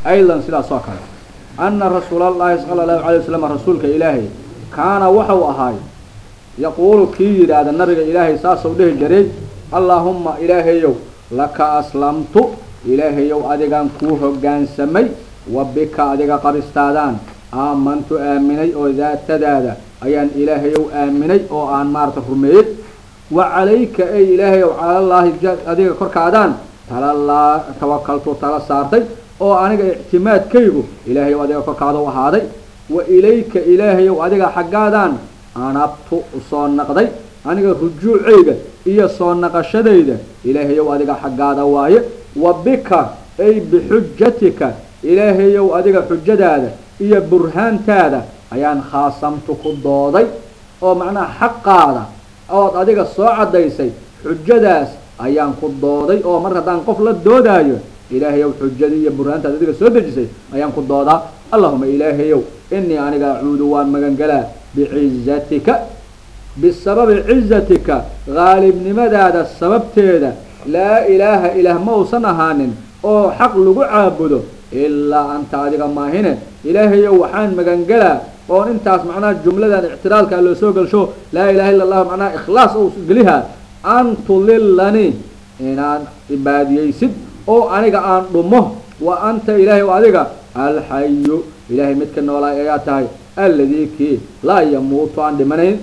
aydan sidaas oo kale ana rasuulallaahi sala allahu alay wasalam rasuulka ilaahay kaana waxau ahaay yaquulu kii yidhaahda nabiga ilaahay saasuu dhihi jiray allaahumma ilaahayow laka aslamtu ilaahayow adigaan kuu hoggaansamay wa bika adiga qabistaadaan aamantu aaminay oo daatadaada ayaan ilaahayow aaminay oo aan maarata rumeeyey wa calayka ey ilaahayow calallaahi adiga korkaadaan talalaa tawakaltu tala saartay oo aniga ictimaadkaygu ilaahayow adiga korkaada u ahaaday wa ilayka ilaahayow adiga xaggaadaan anabtu usoo naqday aniga rujuucayga iyo soo naqashadayda ilaahayow adiga xaggaada waaye wa bika ay bixujatika ilaahayow adiga xujadaada iyo burhaantaada ayaan khaasamtu ku dooday oo macnaha xaqaada ood adiga soo caddaysay xujadaas ayaan ku dooday oo mar haddaan qof la doodaayo ilaahayow xujadii iyo burhaantaada adiga soo dejisay ayaan ku doodaa allahuma ilaahayow inii aniga acuudu waan magangelaa bicizatika bisababi cizatika qaalibnimadaada sababteeda laa ilaaha ilaah ma uusan ahaanin oo xaq lagu caabudo ilaa anta adiga maahine ilaahayow waxaan magangelaa oon intaas macnaha jumladan ictiraalkaa loo soo gelsho laa ilaha illa allahu macnaha ikhlaas ou gelihaa an tulilanii inaad ibaadiyeysid oo aniga aan dhumo wa anta ilaahay adiga alxayu ilaahay midka noolaay ayaa tahay alladii kii laa yamuutu aan dhimanayn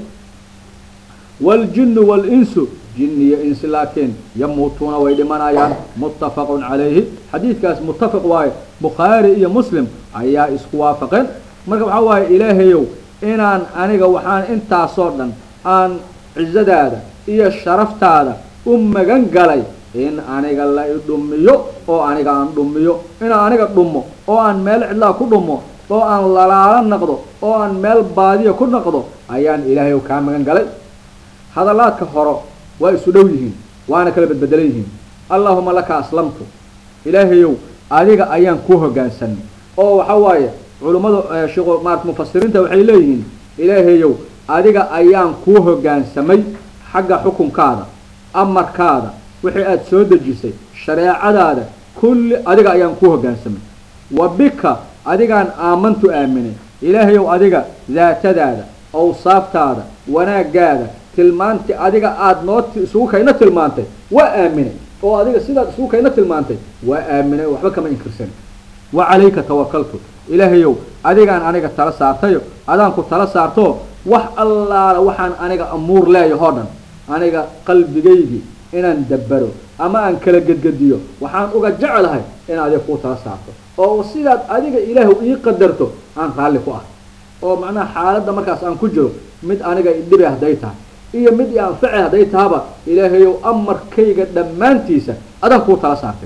waljinu walinsu jin iyo insi laakiin yamuutuuna way dhimanayaan muttafaqun calayhi xadiidkaas muttafaq waaye bukhaari iyo muslim ayaa isku waafaqeen marka waxaa waaye ilaahayow inaan aniga waxaan intaasoo dhan aan cizadaada iyo sharaftaada u magan galay in aniga la i dhumiyo oo aniga aan dhumiyo inaan aniga dhumo oo aan meel cidlaa ku dhumo oo aan lalaalo naqdo oo aan meel baadiya ku naqdo ayaan ilaahayow kaa magan galay hadalaadka horo waa isu dhow yihiin waana kala bedbedelan yihiin allahuma laka aslamtu ilaahayow adiga ayaan kuu hoggaansanay oo waxa waaye culummada shiko maarata mufasiriinta waxay leeyihiin ilaahayow adiga ayaan kuu hoggaansamay xagga xukunkaada amarkaada wixii aada soo dejisay shareecadaada kulli adiga ayaan kuu hoggaansamay wa bika adigaan aamantu aaminay ilaahayow adiga daatadaada awsaaftaada wanaagaada tilmaanti adiga aada noo isugu kayna tilmaantay waa aaminay oo adiga sidaad isugu kayna tilmaantay waa aaminay oo waxba kama inkirsan wa calayka tawakaltu ilaahayow adigaan aniga tala saartayo adaan ku tala saarto wax allaala waxaan aniga amuur leeyahoo dhan aniga qalbigaygii inaan dabbaro ama aan kala gedgediyo waxaan uga jeclahay in adiga kuu tala saarto oo sidaad adiga ilaahu ii qadarto aan raalli ku ah oo macnaha xaaladda markaas aan ku jiro mid aniga idhibe hadday tahay iyo mid i anface hadday tahaba ilaahayow amarkayga dhammaantiisa adaan kuu tala saartay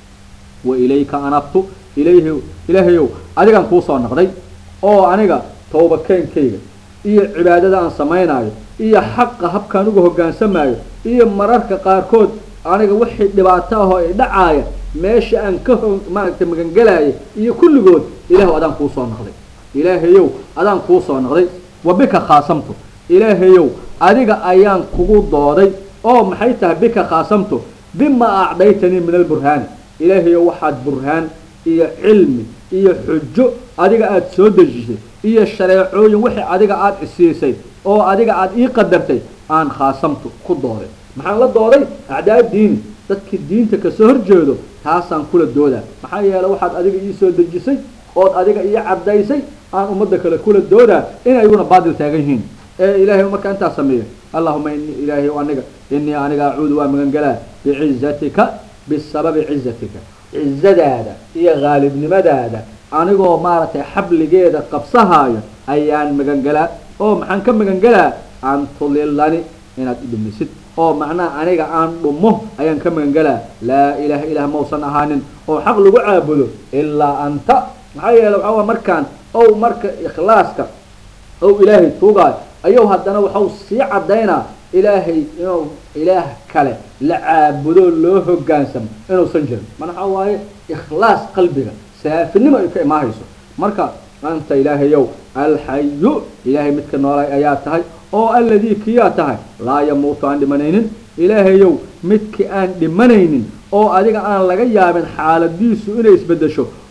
wa ilayka anabtu ilayh ilaahayow adigaan kuu soo naqday oo aniga tawbakeenkayga iyo cibaadada aan samaynaayo iyo xaqa habkaan uga hoggaansamaayo iyo mararka qaarkood aniga wixii dhibaato ahoo i dhacaaya meesha aan ka ho maaragtay magangelaya iyo kulligood ilaahu adaan kuu soo naqday ilaahayow adaan kuu soo naqday wa bika khaasamtu ilaahayow adiga ayaan kugu dooday oo maxay tahay bika khaasamtu bima acdaytanii min alburhaani ilaahayow waxaad burhaan iyo cilmi iyo xujo adiga aada soo dejisay iyo shareecooyin wixii adiga aada isiisay oo adiga aada ii qadartay aan khaasamtu ku dooday maxaan la dooday acdaa diini dadkii diinta kasoo horjeedo taasaan kula doodaa maxaa yeeley waxaad adiga ii soo dejisay ood adiga ii caddaysay aan ummadda kale kula doodaa in ayguna baadil taagan yihiin ee ilaahay markaa intaas sameeyo allahuma inii ilaahay aniga inii aniga acuudu waa magangelaa bicizatika bisababi cizatika cizadaada iyo haalibnimadaada anigoo maaragtay xabligeeda qabsahaayo ayaan magangelaa oo maxaan ka magangelaa an tulilani inaad idhumisid oo macnaha aniga aan dhumo ayaan ka magangelaa laa ilaaha ilaah mausan ahaanin oo xaq lagu caabudo ilaa anta maxaa yeele waxaa waa markaan ow marka ikhlaaska ow ilaahay tuugaayo ayuu haddana waxau sii caddaynaa ilaahay inuu ilaah kale la caabudo loo hoggaansamo inuusan jirin mana waxaa waaye ikhlaas qalbiga saafinimo ay ka imaahayso marka anta ilaahayow alxayu ilaahay midka noolay ayaa tahay oo alladii kiyaa tahay laa yamuutu aan dhimanaynin ilaahayow midki aan dhimanaynin oo adiga aan laga yaabin xaaladiisu inay isbedesho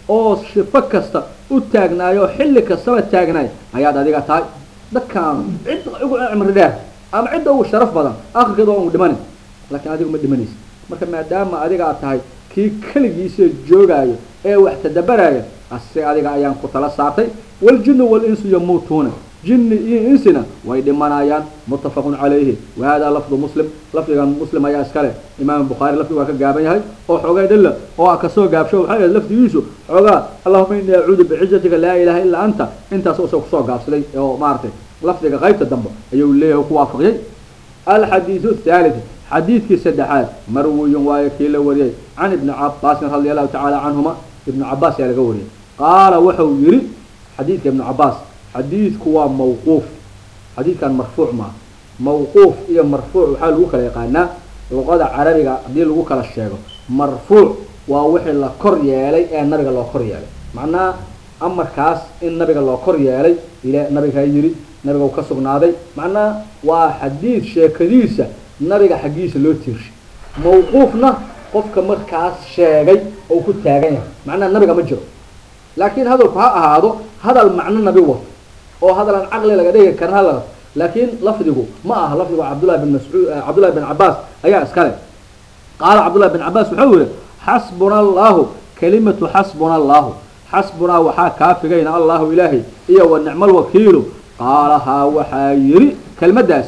oo sifo kasta u taagnaayo xilli kastaba taagnaay ayaad adiga tahay dadkaan cid ugu cimri dheer ama cidda ugu sharaf badan akhirkeeda waa ugu dhimanin laakiin adigu ma dhimanaysa marka maadaama adigaa tahay kii keligiisa joogaayo ee wax tadabaraya ase adiga ayaan ku tala saartay waljinu walinsu yamuutuuna jinni iyo insina way dhimanayaan muttafaqun calayhi wa hada lafdu muslim lafdigan muslim ayaa iskale imaam bukhaari lafdigu waa ka gaaban yahay oo xoogay dhilla oo a kasoo gaabsho waxay ahayd lafdigiisu xoogaa allahuma ini acuudu bicizatika laa ilaha illaa anta intaas usoo kusoo gaabsaday oo maaragtay lafdiga qaybta dambe ayuu leeyahay o ku waafaqiyey alxadiidu athalith xadiidkii saddexaad marwiyun waayo kii la wariyey can ibni cabaasin radia allahu tacaala canhuma ibnu cabaas ayaa laga wariyey qaala wuxuu yihi xadiidka ibnu cabaas xadiidku waa mawquuf xadiidkan marfuuc maaha mawquuf iyo marfuuc waxaa lagu kala yaqaanaa luqada carabiga haddii lagu kala sheego marfuuc waa wixii la kor yeelay ee nabiga loo kor yeelay macnaha amarkaas in nabiga loo kor yeelay ila nabigaa yidhi nabiga u ka sugnaaday macnaha waa xadiid sheekadiisa nabiga xaggiisa loo tiirshay mawquufna qofka markaas sheegay oo ku taagan yahay macnaha nabiga ma jiro laakiin hadalku ha ahaado hadal macno nabi wato oo hadal aan caqli laga dhigi karin hadal laakiin lafdigu ma aha lafdigu cabdullahi bin mascuud cabdullahi bin cabaas ayaa iskale qaala cabdullahi bin cabaas wuxuu yihi xasbuna allahu kalimatu xasbuna allahu xasbunaa waxaa kaafigayna allahu ilaahay iyo wa nicmo lwakiilu qaalahaa waxaa yidhi kelmaddaas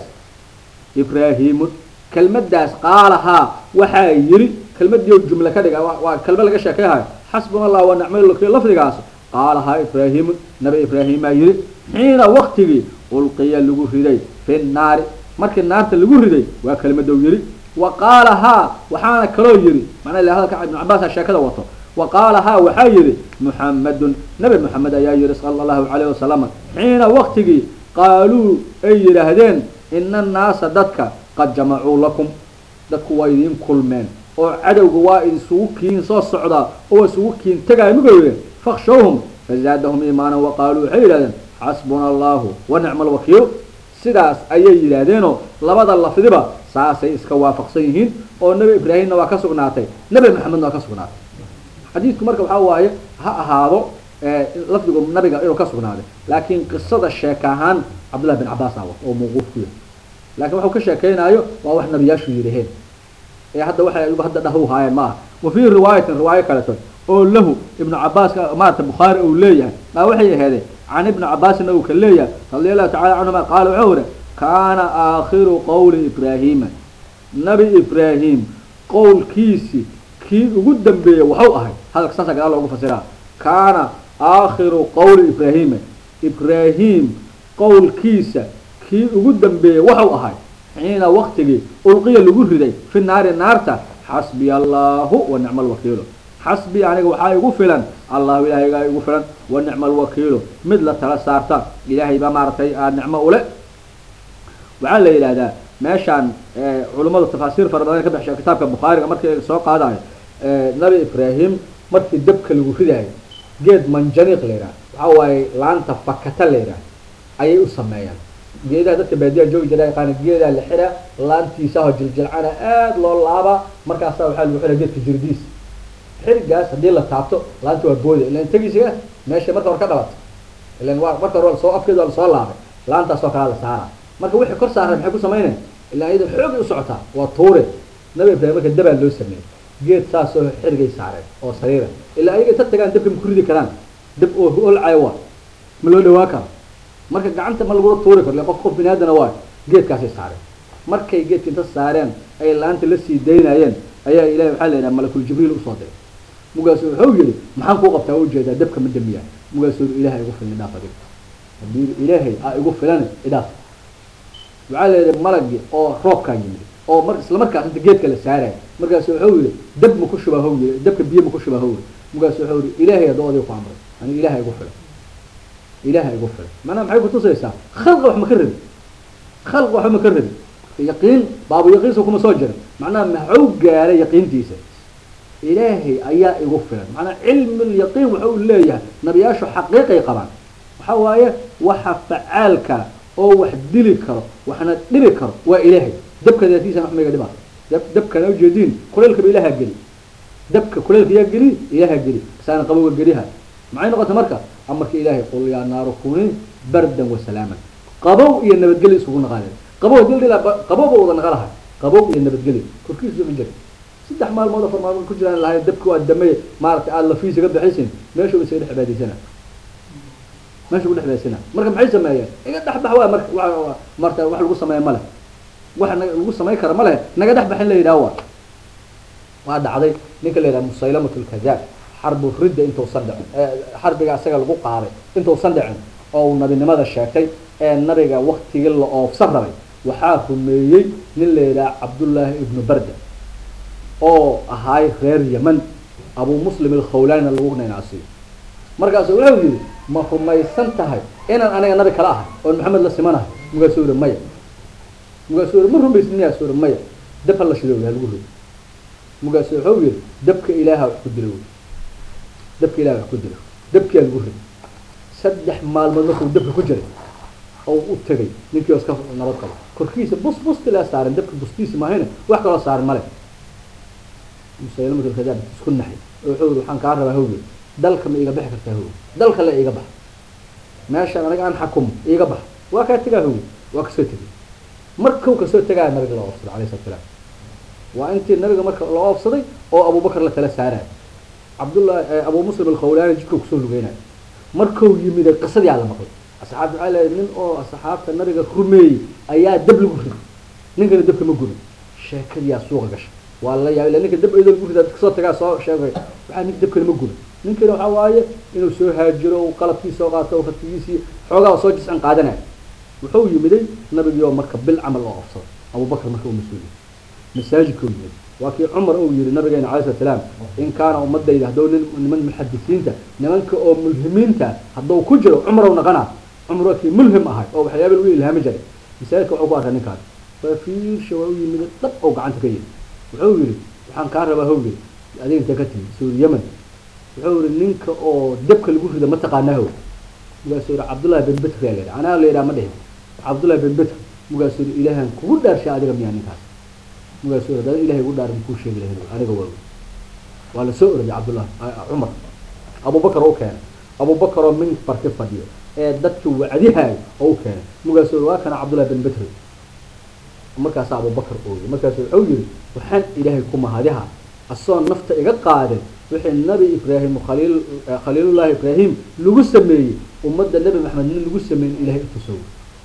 ibraahiimun kelmaddaas qaalahaa waxaa yidhi kelmadiio jumle ka dhiga waa kelma laga sheekeyhayo xasbuna allah wa nicmo lwakiil lafdigaas qaalahaa ibraahiimun nabi ibraahiimaa yidhi xiina waktigii ulqiya lagu riday fi naari markii naarta lagu riday waa kelmadou yidhi wa qaalahaa waxaana kaloo yidhi macnaa ila hadalka ibnu cabaasa sheekada wato wa qaalahaa waxaa yidhi muxamadun nabi moxamed ayaa yidhi sala allahu calayh wasalama xiina waktigii qaaluu ay yidhaahdeen ina annaasa dadka qad jamacuu lakum dadku waa idiin kulmeen oo cadowga waa isugu kiin soo socdaa oo isugu kiin tegaayo mugawye fakshawhum fazaadahum iimaanan wa qaaluu waxay yidhahdeen xasbuna allahu wa nicma alwakiil sidaas ayay yidhaahdeenoo labada lafdiba saasay iska waafaqsan yihiin oo nebi ibraahimna waa ka sugnaatay nebi maxamedna waa ka sugnaatay xadiidku marka waxaa waaye ha ahaado lafdigu nabiga inuu ka sugnaaday laakiin qisada sheeka ahaan cabdullahi bin cabaas awa oo mawquuf ku yahay lakin waxuu ka sheekeynaayo waa wax nabiyaashu yidhaheen ee hadda waxay ayagu hadda dhahu haayeen ma aha wa fii riwaayatin riwaayo kaleto oo lahu ibnu cabaaska maarata bukhaari uu leeyahay maa waxay aheedeen can ibni cabaasin uu ka leeyahay radia allahu tacala canhuma qaala wuxuu yihi kaana aakhiru qowli ibraahiima nabi ibraahim qowlkiisi kii ugu dambeeyey waxau ahay hadalka saasa gadaal loogu fasiraa kaana aakhiru qowli ibraahiima ibraahim qowlkiisa kii ugu dambeeyey waxau ahay xiina waktigii ulqiya lagu riday fi naari naarta xasbiya allahu wa nicma alwakiilu xasbi aniga waxaa igu filan allahu ilahaygaa igu filan wa nicma alwakiilu mid la tala saarta ilaahay baa maaragtay nicmo ule waxaa la yidhahdaa meeshaan culummadu tafaasiir fara badan ka baxsha kitaabka bukhaariga markii soo qaadayo nabi ibraahim markii dabka lagu ridayo geed manjaniiq la yidhaha waxaa waaye laanta fakata la yidhaha ayay u sameeyaan geedaha dadka baadiyaa joogi jira yaqaana geedaa la xiraa laantiisaho jiljilcana aada loo laabaa markaasaa waxaa lagu xiraa geedka jirdiis xirigaas haddii la taabto laanta waa booda ilan tegiisiga meesha marka hore ka dhalato ilan waa marka hore soo afkeeda waa lasoo laabay laantaasoo kalea la saara marka wixii kor saaran maxay ku samaynaya ilaa iyada xoogay u socotaa waa tuure nabi ibraahim marka dabaa loo sameeyey geed saasoo xirigay saareen oo sariira ilaa ayaga ta tagaan dabka ma ku ridi karaan dab oo olcayo waa ma loo dhawaa karo marka gacanta ma lagula tuuri karo ila qof qof bini aadana waa geedkaasay saareen markay geedka inta saareen ay laanta la sii daynayeen ayaa ilahay waxaa la yidhaha malakul jibriil usoo diray mugaasu wuxuu yihi maxaan kuu qabtaa ujeedaa dabka ma damiyaa mugaasuu ilahay igu filan idhaaf adig haddii ilaahay a igu filan idhaaf waxaa la yidhi malagii oo roobkaa yimid oo mar isla markaas inta geedka la saaraya markaasu wuxuu yihi dab ma ku shubahow yii dabka biyo ma ku shubahow yii markaasu wuxuu yihi ilaahay hadduu adiga ku amray aniga ilahay igu filan ilahay igu filan macnaha maxay kutusaysaa khalqa wax ma ka rabi khalqa waxba ma ka rabi yaqiin baabu yaqiinsa kuma soo jirin macnaha maxuu gaaray yaqiintiisa ilaahay ayaa igu filan macnaa cilmi lyaqiin waxa uu leeyahay nabiyaashu xaqiiqay qabaan waxa waaye waxa facaalka oo wax dili karo waxna dhibi karo waa ilaahay dabka daatiisana wax mayga dhibaa dab dabkana ujeediin kulaylkaba ilaha geli dabka kuleelka yaa geli ilaaha geli saana qabowga geliha maxay noqota marka amarka ilaahay qul yaa naaru kuni bardan wasalaaman qabow iyo nabadgelyo isugu naqaadeen qabow hadii la dhihi lahaa qabow ba wada naqa lahay qabow iyo nabadgelyo korkiisa ma jira saddex maalmood afar maalmood ku jiraan lahay dabki waa damey maaragtay aada lafiisa ka baxaysin meesha isaga dhex cibaadaysana meesha ku dhex cibaadaysana marka maxay sameeyeen iga dhex bax waa marka wa marta wax lagu sameeya ma leh wax na lagu samayn kara ma leh naga dhex baxin la yidhaha waa waa dhacday ninka la yidhaha musaylamat lkadaab xarbu ridda intuusan dhicin xarbiga asaga lagu qaaday intuusan dhicin oo uu nabinimada sheegtay ee nabiga waktigii la oofsan rabay waxaa rumeeyey nin la yidhaha cabdullaahi ibnu barda oo ahaay reer yeman abu muslim alkhawlaanina lagu naynaasiyo markaasu wuxuu yihi ma rumaysan tahay inaan aniga nabi kala ahay oon maxamed la simanahay mugaasuu yihi maya mugaasuu yihi ma rumaysid miyaasuu yihi maya dab ha la shido ha lagu rido mugaasu wuxuu yihi dabka ilaaha wax ku dilo wy dabka ilaha wax ku dilo dabkiaa lagu rido saddex maalmood markuu dabka ku jiray oo u tegay ninkii oo iska nabad qabo korkiisa bus bustilaa saaran dabka bustiisa maahayne wax kaloo saaran male musaylamatulkadaab isku naxay oo wuxuu yihi waxaan kaa rabaa hawge dalka ma iiga bixi kartaa hawge dalka le iiga bax meeshaan aniga aan xakumo iiga bax waa kaa tegaa hawge waa kasoo tegay markuu kasoo tegaa nabiga la oofsaday alayh salatu salaam waa intii nabiga marka la oofsaday oo abubakar la tala saarayo cabdullahi abu muslim alkhawlaani jidkuu kusoo lugeynayo markuu yimid qisadii aa la maqlay asxaabta waxaa leeyahay nin oo asxaabta nabiga rumeeyey ayaa dab lagu riday ninkana dabka ma gurin sheekadiyaa suuqa gashay waa la yaabay ninka dab eedoo lagu ridaa kasoo tagaa soo sheegay waxaa ninka dabkana ma gurin ninkana waxaa waaye inuu soo haajiro uu qalabkiisa soo qaato ratigiisii xoogaa soo jiscan qaadanaya wuxuu yimiday nabigii oo marka bil camal oo ofsado abubakar marka uu mas-uuliyay masaajidka u yimid waa kii cumar uu yihi nabigeena alay slat slaam in kaana ummadayda hadduu nin niman muxadisiinta nimanka oo mulhimiinta hadduu ku jiro cumar u naqana cumar waa kii mulhim ahay oo waxyaaba lagu ilhaami jiray masaajidka wuxuu ku arkay ninkaas fafiirsha waa u yimid dhab oo gacanta ka yiri wuxuu yihi waxaan kaa rabaa hawge adiga intee ka timi suuri yemen wuxuu yihi ninka oo dabka lagu rida ma taqaanaa how mugaasuu yihi cabdullahi bin betr yaa layidhaha anaa la yidhaha ma dhihin cabdullahi bin betr mugaasuu yihi ilaahan kugu dhaarshay adiga miyaa ninkaas mugaasuu yihi hadaan ilahay ugu dhaarin kuu sheegi lahayn aniga waa waa la soo orday cabdullah cumar abubakar oo u keenay abubakar oo minbarki fadhiyo ee dadka wacdihaayo oo u keenay mugaasuu yihi waa kana cabdullahi bin betr markaasaa abubakar ooyay markaasu wuxuu yihi waxaan ilaahay ku mahadiha asoo nafta iga qaadin wixii nabi ibraahim khaliil khaliilullahi ibraahim lagu sameeyey ummadda nebi maxamed nin lagu sameeyin ilahay utusow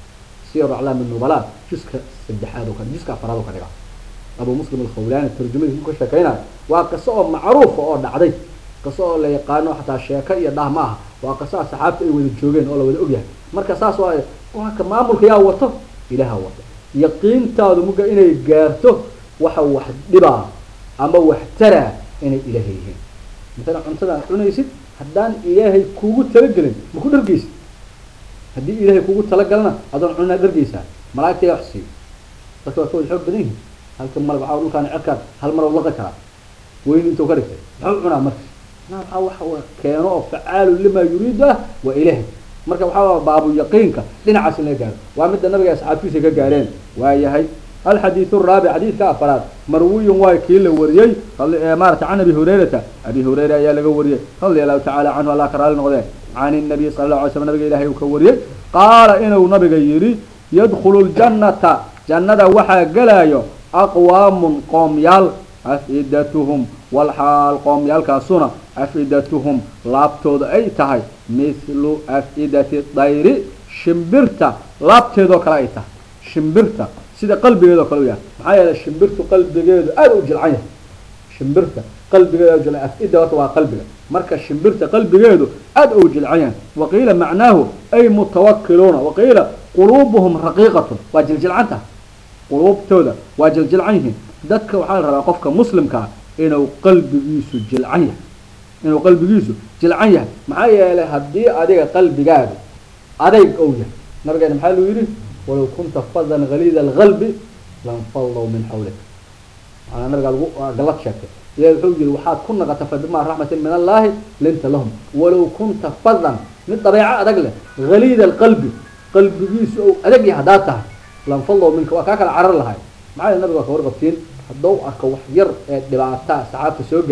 siyar aclaam nubala juska saddexaad oo kale juska afaraad oo ka dhiga abu muslim alkhawlaani tarjumadiis ku ka sheekeynayo waa qiso oo macruufa oo dhacday qiso oo la yaqaano xataa sheeko iyo dhah ma aha waa qiso asxaabta ay wada joogeen oo la wada ogyahay marka saas waayo ka maamulka yaa wato ilaha wato yaqiintaadu muga inay gaarto waxa wax dhibaa ama wax taraa inay ilaahay yihiin masalan cuntadaan cunaysid haddaan ilaahay kugu talagelin ma ku dhargeysid haddii ilaahay kugu talagalna adoon cunaa dhargeysaa malaa'igta yaa wax siiyo dadka waa ka wada xoog badan yihin halka malag waxaa dhulkaan cerkaan hal mar laqi karaa weyni intuu ka dhigtay muxuu cunaa marka na waxaa waxa keeno oo facaalu lima yuriidu ah waa ilaahay marka waxaa baabu yaqiinka dhinacaas in laga gaaro waa midda nabiga asxaabtiisa ka gaareen waa yahay alxadiiث الraabic xadiidka afaraad marwiyun waa kii la wariyey maarata can abi hurayrata abi hurayra ayaa laga wariyey radia allahu tacala canhu allah ka raali noqdee can الnabiy sala اlahu alay slam nabiga ilahay uu ka wariyey qaala inuu nabiga yidhi yadkulu اljannata jannada waxaa gelaayo aqwaamun qoomyaal afidatuhum walxaal qoomyaalkaasuna afidatuhum laabtooda ay tahay mithlu afidati dayri shimbirta laabteedoo kale ay tahay shimbirta sida qalbigeedoo kale u yahay maxaa yeelay shimbirtu qalbigeedu aada u jilcan yahay shimbirta qalbigeeda jilcan af-ida horta waa qalbiga marka shimbirta qalbigeedu aada u jilcan yahay waqiila macnaahu ay mutawakiluuna waqiila quluubuhum raqiiqatun waa jiljilcanta quluubtooda waa jiljilcan yihiin dadka waxaa la rabaa qofka muslimkaa inuu qalbigiisu jilcan yahay inuu qalbigiisu jilcan yahay maxaa yeelay haddii adiga qalbigaadu adayg ou yahay nabigeena maxaa luu yidhi walow kunta fadan haliida alqalbi lanfallow min xawlik maanaa nabigaa lagu gallad sheegtay ilahi wuxuu yihi waxaad ku naqata fabimaa raxmatin min allaahi linta lahum walow kunta fadan mid dabeeco adag leh haliida alqalbi qalbigiisu ou adag yahay haddaad tahay lanfallow minka waa kaa kala carar lahay maxaa yeele nabiga waa ka warqabtiin hadduu arko wax yar ee dhibaata saxaabta soo gaartay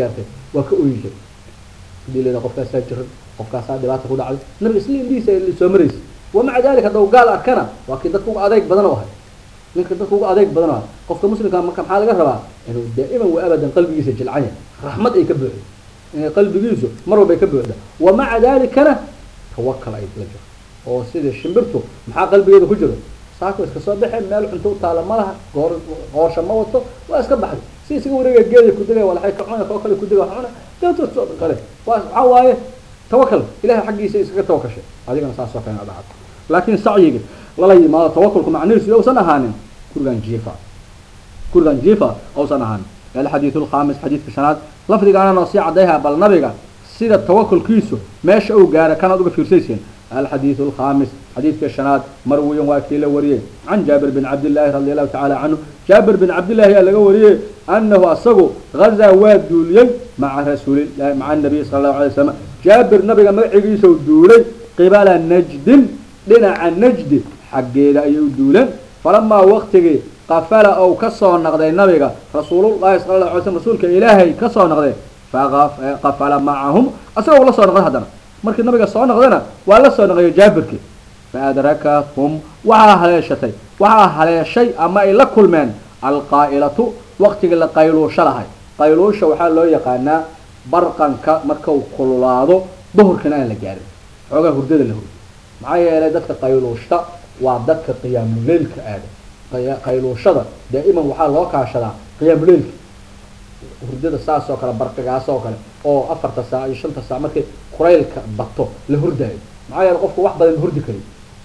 waa ka oyi jiray hadii la yidhaha qofkaasaa jiran qofkaasaa dhibaata ku dhacday nabiga isla indhihiisa ay soo maraysa wamaca dalika haddaw gaal arkana waa kii dadka uga adeeg badan oo ahay ninka dadka uga adeeg badan oo ahay qofka muslimka marka maxaa laga rabaa inuu daa'iman wa abadan qalbigiisa jilcan yahay raxmad ay ka buuxdo inay qalbigiisu mar walba ay ka buuxda wamaca dalikana tawakal ay la jiro oo sida shimbirtu maxaa qalbigeeda ku jiro saako iska soo baxeen meel cunto u taala ma laha goor qoosha ma wato waa iska baxday si isaga wareega geeda kudega walaay ka cuna koo kale kudega wax cuna deeto kale waa waxaa waaye tawakal ilahay xaggiisa iskaga tawakashay adigana saasoo kale dhacdo laakiin sacyiga lala yimaado tawakulku macnihiisu uusan ahaanin gurigan jiifa gurigan jiifa uusan ahaanin alxadiid alkhamis xadiidka shanaad lafdigaana noo sii cadayha bal nabiga sida tawakulkiisu meesha uu gaara kanaad uga fiirsayseen الحديث الخامس حديث كشناد مروي واكيل وريه عن جابر بن عبد الله رضي الله تعالى عنه جابر بن عبد الله لقى وريه أنه أصغو غزا ودولي مع رسول الله مع النبي صلى الله عليه وسلم جابر نبي ما عيسو دولي قبل نجد لنا عن نجد حقيقة أيو دولا فلما وقتك قفل أو كسر نقضي النبي رسول الله صلى الله عليه وسلم رسولك إلهي كسر نقضي فقفل معهم أصغو الله صلى الله عليه وسلم markii nabiga soo noqdana waa la soo noqoyo jaabirkii faadrakahum waxaa haleeshatay waxaa haleeshay ama ay la kulmeen alqaa'ilatu waqtigii la qayluusho lahay qayluusha waxaa loo yaqaanaa barqanka markau kululaado duhurkana aan la gaarin xoogaa hurdada la hurdo maxaa yeelay dadka qayluushta waa dadka qiyaamuleylka aada qayluushada daa'iman waxaa loo kaashadaa qiyaamuleylka hurdada saas oo kale barqigaas oo kale oo afarta saac iyo shanta saac markay kuraylka bato la hurdaayo maxaa yeele qofku wax badan hurdi kari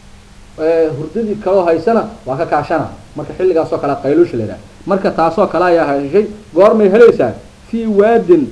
hurdadii kaloo haysana waa ka kaashana marka xilligaasoo kale qayluusha la yidhaha marka taasoo kale ayaa heshay goormay helaysaa fii waadin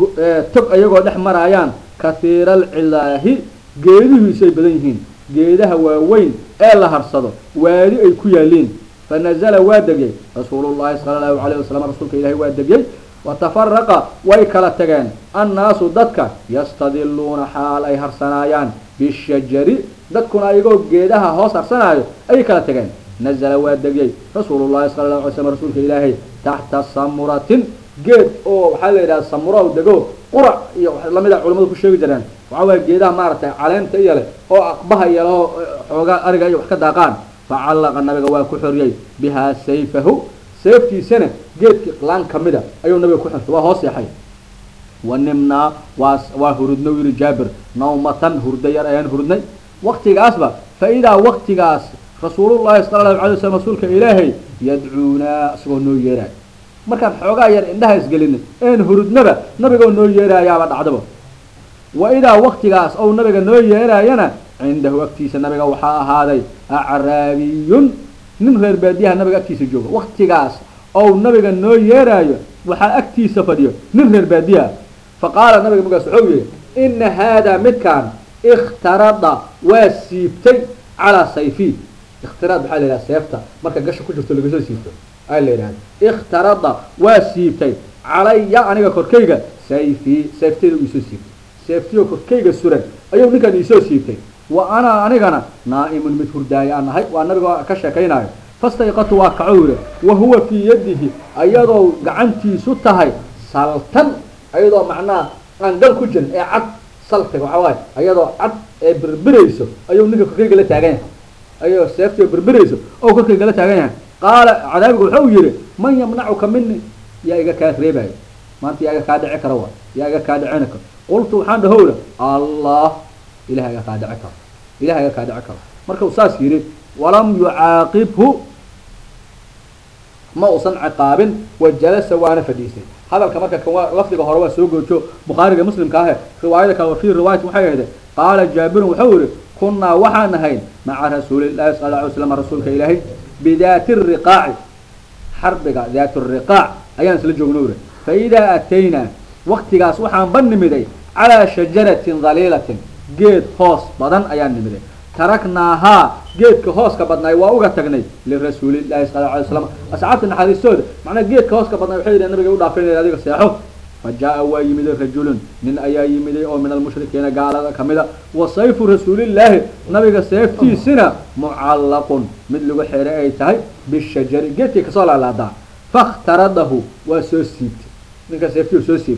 tog ayagoo dhex maraayaan kathiira alcilaahi geedihiisu ay badan yihiin geedaha waaweyn ee la harsado waadi ay ku yaaliin fanazala waa degay rasuulullahi sala allahu calayh wasalam rasuulka ilahi waa degyay watafaraqa way kala tageen annaasu dadka yastadiluuna xaal ay harsanaayaan bishajari dadkuna ayagoo geedaha hoos harsanaayo ayay kala tageen nazala waa degyay rasuulullahi sala allahu alay slam rasuulka ilaahay taxta samuratin geed oo waxaa la yidhaha samura dego qurac iyo lamid a culamadu ku sheegi jireen waxaa waaya geedaha maaragtay caleenta iyo leh oo aqbaha iyo leho xoogaa ariga iyo wax ka daaqaan facallaqa nabiga waa ku xoriyey bihaa sayfahu seeftiisana geedkii laan kamida ayuu nabiga ku xirtay waa hoos yaxay wanimnaa waa waa hurudna u yihi jaabir nawmatan hurda yar ayaan hurudnay waktigaasba fa idaa waktigaas rasuulullahi sala allahu alay wasalam rasuulka ilaahay yadcuunaa isagoo noo yeeraay markaan xoogaa yar indhaha isgelinay een hurudnaba nabigoo noo yeeraayaaba dhacdaba wa idaa waktigaas ou nabiga noo yeeraayana cindahu agtiisa nabiga waxaa ahaaday acraabiyun nin reer baadiyaha nabiga agtiisa jooga waktigaas ou nabiga noo yeeraayo waxaa agtiisa fadhiyo nin reer baadiyaha fa qaala nabiga markaas wuxuu yihi ina haadaa midkaan ikhtarada waa siibtay calaa sayfi ikhtiraad waxaa la yidhaha seefta marka gasha ku jirto lagasoo siibto aa la yidhahda ikhtarada waa siibtay calaya aniga korkayga sayfi seeftayda u isoo siibtay seeftiyo korkayga suran ayuu ninkan iisoo siibtay wa ana anigana naa'imun mid hurdaaya aan ahay waa nabiga ka sheekaynayo fastayqatu waa kaco yidhi wa huwa fii yadihi ayadoo gacantiisu tahay saltan ayadoo macnaha aan gal ku jirin ee cad saltiga waxaa waaye ayadoo cad ee birbirayso ayuu ninka korkayga la taagan yahay ayadoo seeftiyo birbirayso oo korkayga la taagan yahay qaala cadaabigu wuxuu yihi man yamnacuka mini yaa iga kaa reebayo maanta yaa iga kaa dhici kara wa yaa iga kaa dhicina karo qultu waxaan dhahowra allah ilaha iga kaa dhici karo ilaha iga kaa dhici karo marka uu saas yidhi walam yucaaqibhu ma uusan ciqaabin wajalasa waana fadhiistay hadalka marka kan waa lafdiga hore waa soo goojo bukhaariga muslimka ahe riwaayada kale fii riwaayati waxay ahayde qaala jaabirun wuxuu yihi kunaa waxaan ahayn maca rasuulillahi sala alla alay slam rasuulka ilaahay bidaati riqaaci xarbiga daat riqaac ayaan isla joogno uri fa idaa ataynaa waktigaas waxaan ba nimiday calaa shajaratin dhaliilatin geed hoos badan ayaan nimiday taraknaahaa geedka hooska badnaay waa uga tagnay lirasuulillahi sala alay slam asxaabta naxariistooda macnaa geedka hooska badnaay waxay yidhahen nabiga u dhaafayna adiga seexo fa jaa waa yimiday rajulun nin ayaa yimiday oo min almushrikiina gaalada kamida wa sayfu rasuulillaahi nabiga seeftiisina mucallaqun mid lagu xeeray ay tahay bishajari geedkii kasoo laalaadaa fakhtaradahu waa soo siibtay ninka seeftii soo siibtay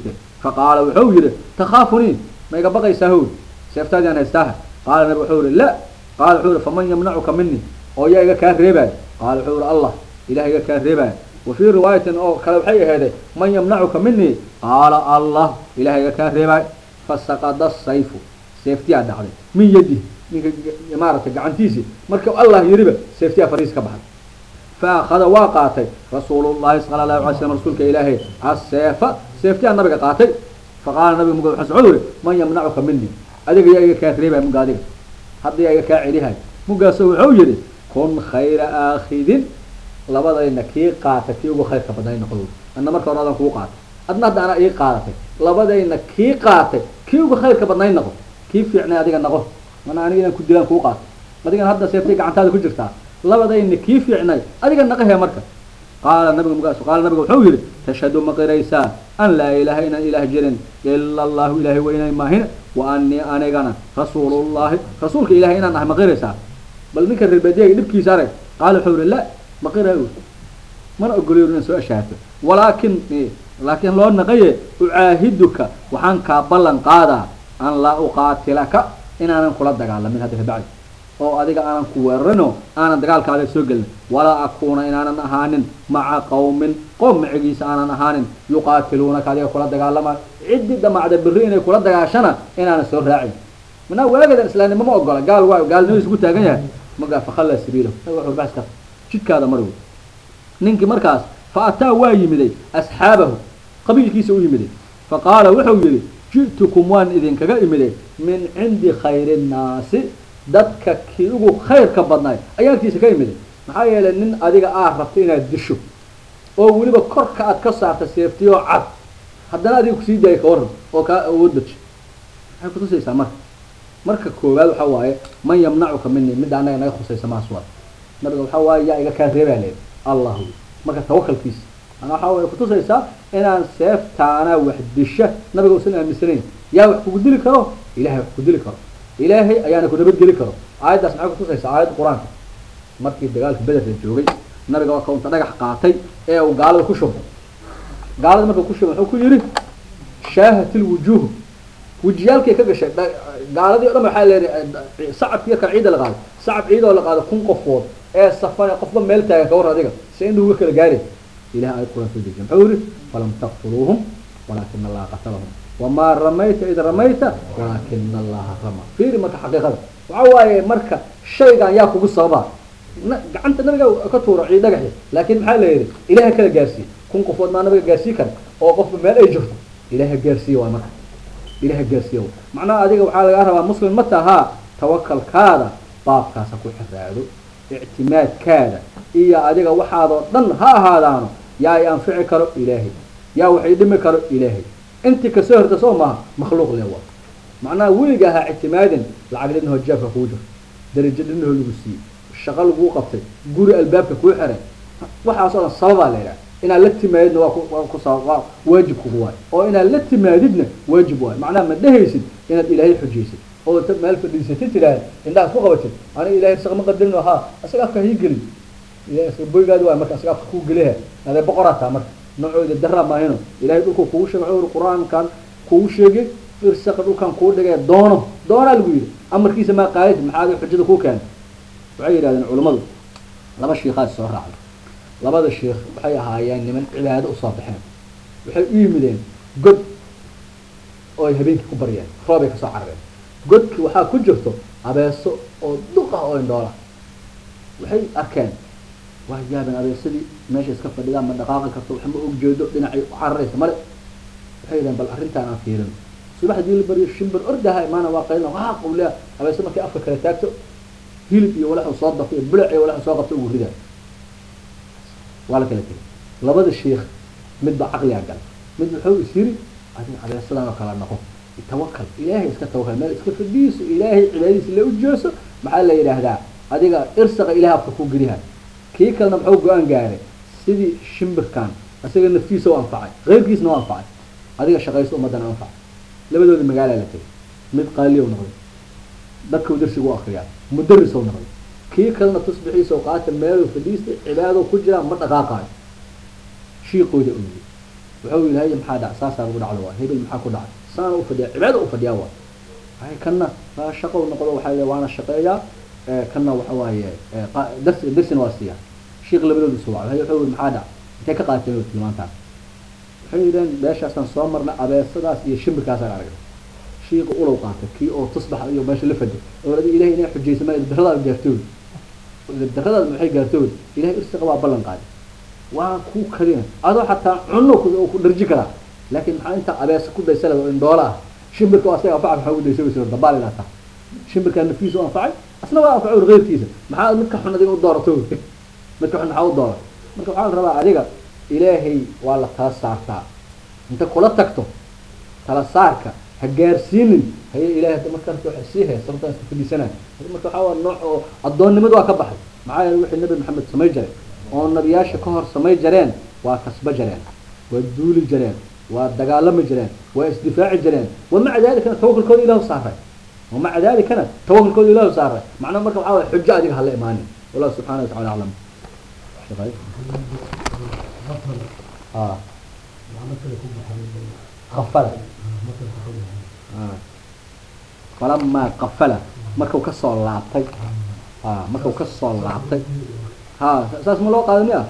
faqaala wuxuu yihi takhaafunii ma iga baqaysaa howd seeftaadiaan haystaaha qaala nabi wuxuu yihi la qaala wuxuu yihi faman yamnacuka mini oo yaa iga kaa reebaayo qaala wuxuu yihi allah ilaah iga kaa reebaayo wa fii riwaayatin oo kale waxay aheeday man yamnacuka mini qaala allah ilaah iga kaa reebaayo fasaqada sayfu seeftiyaa dhacday min yadi ninka maaragtay gacantiisii marka allah yiriba seeftiyaa fariis ka baxay faakada waa qaatay rasuulullahi sala allahu alay slam rasuulka ilaahay aseefa seeftiyaa nabiga qaatay faqaala nabiga mug wuxuu yihi man yamnacuka mini adiga yaa iga kaa reebaya muga adiga hadda yaa iga kaa celihay mugaaso wuxuu yihi kun khayra aakhidin labadayna kii qaatay kii ugu khayrka badnay noqdo adna marka hore adan kuu qaatay adna hadda anaa ii qaadatay labadayna kii qaatay kii ugu khayrka badnay noqo kii fiicnay adiga noqo mana aniga inaan ku dilaan kuu qaato adigana hadda seeftay gacantaada ku jirtaa labadayna kii fiicnay adiga naqahe marka qaala nabiga mugaas qaala nabiga wuxuu yihi tashhadu ma qiraysaa an laa ilaaha inaan ilaah jirin ila allahu ilaahay weynay maahin wa anii anigana rasuulullahi rasuulka ilahay inaan ahay ma qiraysaa bal ninka reer baadiyaga dhibkiisa arag qaala wuxuu yihi la ma qirayo mana ogoliyo inaan soo ashaato walaakin laakiin loo naqaye ucaahiduka waxaan kaa ballan qaadaa an laa uqaatilaka inaanan kula dagaalamin hadda kabacdi oo adiga aanan ku weerarino aanan dagaalkaada soo gelin walaa akuuna inaanan ahaanin maca qawmin qoom macigiisa aanan ahaanin yuqaatiluunaka adiga kula dagaalamaan ciddii damacda berri inay kula dagaashana inaanan soo raacin manaa waagadan islaamnimo ma ogola gaal waa gaalnimadiis ku taagan yahay magaa fakhalla sabiilahu baska jidkaada mari wey ninkii markaas fa ataa waa yimiday asxaabahu qabiilkiisa u yimiday fa qaala wuxuu yihi ji'tukum waan idinkaga imiday min cindi khayri nnaasi dadka kii ugu khayrka badnaay ayaan agtiisa ka imiday maxaa yeelay nin adiga aad rabto inaad disho oo weliba korka aad ka saarta seeftiyoo cad haddana adiga kusii daaya ka waran oo kaa awood baji maxay kutusaysaa marka marka koowaad waxaa waaye man yamnacuka mini midda anaga naga khusaysa maaswad nabiga waxaa waaye yaa iga kaa reebaa leed allah marka tawakalkiisa ana waxaa way kutusaysaa inaan seeftaana wax disha nabiga usan aaminsanayn yaa wax kugu dili karo ilahay wax ku dili karo ilaahay ayaana ku nabadgeli karo aayaddaas maxay kutusaysaa aayadda qur-aanka markii dagaalka bederka joogay nabiga waa kaunta dhagax qaatay ee uu gaalada ku shubay gaalada marka ku shubay wuxuu ku yihi shaahat ilwujuuh wejiyaalkay ka gashay gaaladii o dhan waxaa leedahay sacabki yarka ciida la qaaday sacab ciid oo la qaado kun qofood ee safan qofba meel taagan ka war adiga si indhuhu ga kala gaari ilahi aayad quraan soo dejiya muxuu yihi falam taqtuluuhum walaakina allaha qatalahum wamaa ramayta id ramayta walaakina allaha rama fiiri marka xaqiiqada waxa waaye marka shaygan yaa kugu sababa gacanta nabiga ka tuura ciid dhagaxi laakin maxaa la yihi ilaha kala gaarsiiye kun qofood maa nabiga gaarsii kara oo qofba meel ay jirto ilaha gaarsiiye waay marka ilaha gaarsiiye way macnaha adiga waxaa lagaa rabaa muslim ma tahaa tawakalkaada baabkaasa ku xiraado ictimaadkaada iyo adiga waxaadoo dhan ha ahaadaano yaa i anfici karo ilaahay yaa wax i dhimi karo ilaahay intii kasoo horta soo maaha makhluuq le waa macnaha weliga ahaa ictimaadin lacag dhinahoo jaabka kuu jirto darajo dhinahoo lagu siiyey shaqo laguu qabtay guri albaabka kuu xiray waxaas oo dhan sababaa la yidhaha inaad la timaadidna waa ku ku sabab waa waajib kugu waayo oo inaad la timaadidna waajib waayo macnaha ma dhehaysid inaad ilaahay xujaysid oo ta meel fadhiisatid tidhaahd indhahaad ku qabatid aniga ilahay isaga ma qadarin ha isaga afka hii gelin ilahay boygaadi waay marka isaga afka kuu geliha adee boqoraa taa marka noocooda daraa maahino ilahay dhulku kugu sheegay wuxuu qur-aankan kugu sheegay irsaqa dhulkan kuu dhigay doono doonaa lagu yidhi amarkiisa maa qaadid maxaa xujada kuu keenay waxay yidhahdeen culammadu laba shiikaad soo raacday labada shiikh waxay ahaayeen niman cibaado usoo baxeen waxay u yimideen god oo ay habeenkii ku baryeen roobay kasoo carareen godki waxaa ku jirto abeeso oo duq ah oo indhoola waxay arkeen waa yaabeen abeesadii meesha iska fadhidaa ma dhaqaaqi karto wax ma og jeedo dhinacay u cararaysa male waxay yidhahen bal arrintaan aan fiirin subax hadii la baryo shimbir ordaha imaana waa qaylina waa qawlea abeeso markay afka kala taagto hilib iyo walaxu soo dafo iyo bilic iyo walaxu soo qabto ugu ridaa waa la kala tegay labada shiikh midba caqligaa gala mid wuxuu is yiri adiga abeesadan oo kala noqo tawakal ilaahay iska tawakal meel iska fadhiiso ilaahay cibaadadiisa la ujeeso maxaa la yidhaahdaa adiga irsaqa ilahay afka ku geliha kii kalena muxuu go-aan gaaray sidii shimbirkan isaga naftiisa u anfacay keyrkiisna u anfacay adiga shaqayso ummaddana anfacay labadooda magaalaa la tegay mid qaaliyow noqday dadkau darsigu u akriyaa mudarisou noqday kii kalena tusbixiisa qaata meelu fadhiista cibaado ku jiraa ma dhaqaaqaayo shiiqooda ooyey wuxuu ilahay maxaa dhac saasaa lagu dhacdo waa hebel maxaa ku dhacay saana ufadhiya cibaada ufadhiyaa waa hay kana waa shaqo noqdo waxaa waana shaqeeyaa kana waxa waaye darsi darsina waa siiya sheikh labadooda soo wacay wuxuu yiri maxaa dhac intay ka qaateen oo tilmaantaan waxay yidhaheen beeshaasaan soo marnay abeesadaas iyo shimbirkaasaan aragnay shiiqa ulow qaatay kii oo tusbax iyo meesha la fadhi oo adi ilahay inay xujaysa ma daradaad gaartood daradaad maxay gaartood ilahay irsiqa waa ballan qaaday waa ku kadina adoo xataa cuno ku dharji karaa laakiin maxaa intaa abeesa ku daysale oo indhoola ah shimbirka oo asaga anfaca maxaa ugu daysay dabaal ilaa taa shimbirkaa nafkiisa u anfacay asna waa anfacay ur keyrkiisa maxaa midka xun adiga u doorato midka xun maxaa u dooray marka waxaa la rabaa adiga ilaahay waa la tala saartaa inta kula tagto tala saarka ha gaarsiinin haye ilahay hadda markaas waxa sii hay sababtaan iska fadhiisanaa marka waxaa waa nooc oo addoonnimadu waa ka baxay maxaa yeele wixii nabi maxamed samay jaray oo nabiyaasha ka hor samay jareen waa kasba jareen waa duuli jareen waa dagaalami jireen waa isdifaaci jireen wamaca dalikana tawakulkooda ilahu saaray wamaca dalikana tawakulkooda ilahu saaray macnaha marka waxaa way xujo adiga hala imaanin wallahu subxana wa tacala aclam a afala falamaa qafala markau kasoo laabtay a markau kasoo laabtay ha saas ma loo qaada miya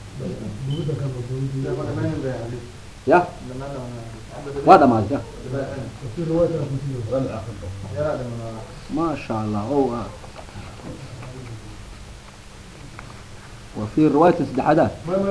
ya waa dhamaaday ma sha allah o wa fi riwaayatin saddexaadaad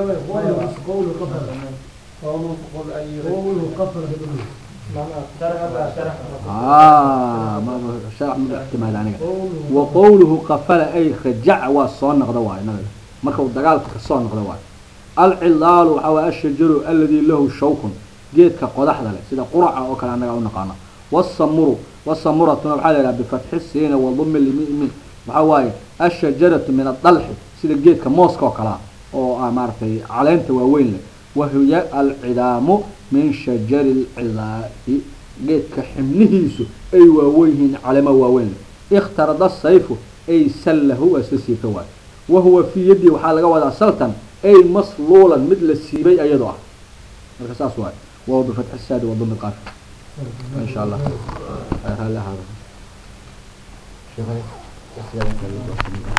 sharax ma ixtimaad aniga wa qawluhu qafala ay rajaca waa soo noqda waayo nabiga marka uu dagaalka kasoo noqda waayo alcilaalu waxaa waay ashajaru aladi lahu shawkun geedka qodaxda leh sida quraca oo kale annaga unaqaana wasamuru wasamuratuna waxaa la yidhaha bifatxi siina wadumi lmimi waxaa waaye ashajaratu min adalxi sida geedka mooska oo kalea oo ah maaratay caleenta waaweyn leh wahiya alcidaamu min shajari lcilaahi geedka xibnihiisu ay waaweyn yihiin caleema waaweyn leh ikhtarada sayfu ay sallahu waa isla siibta waayo wahuwa fii yaddi waxaa laga wadaa saltan ay masluulan mid la siibay ayadoo ah marka saas waayo wahuwa bifatxi saadi wadumi qaaf in sha allah raalli ahaada